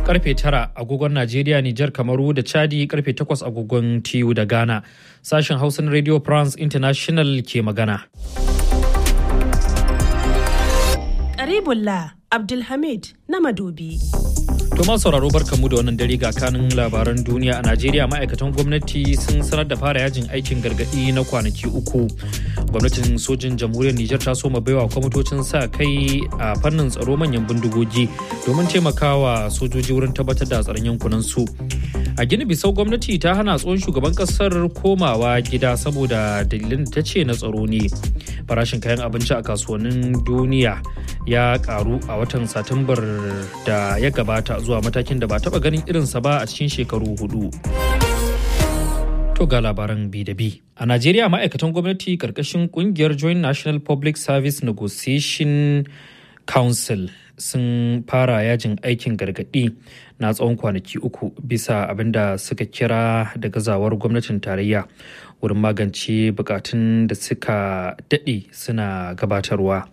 karfe tara agogon Najeriya, Nijar, Kamaru da Chadi karfe takwas agogon TU da Ghana. Sashen Hausan Radio France International ke magana. Karibullah Abdulhamid na Madobi. Tuma sauraro barkamu da wannan dare ga kanin labaran duniya a Najeriya ma'aikatan gwamnati sun sanar da fara yajin aikin gargadi na kwanaki uku. Gwamnatin sojin jamhuriyar Nijar ta soma baiwa kwamitocin sa kai a fannin tsaro manyan bindigogi domin taimakawa sojoji wurin tabbatar da tsaron yankunan su. A Gini Bisau gwamnati ta hana tsohon shugaban kasar komawa gida saboda dalilin da ta ce na tsaro ne. Farashin kayan abinci a kasuwannin duniya ya karu a watan Satumbar da ya gabata zuwa matakin da ba taba ganin irinsa ba a cikin shekaru hudu. To ga labaran bi da bi. A Najeriya ma'aikatan gwamnati karkashin kungiyar Joint National Public Service Negotiation Council sun fara yajin aikin gargaɗi na tsawon kwanaki uku bisa abin da suka kira da gazawar gwamnatin tarayya wurin magance bukatun da suka daɗe suna gabatarwa.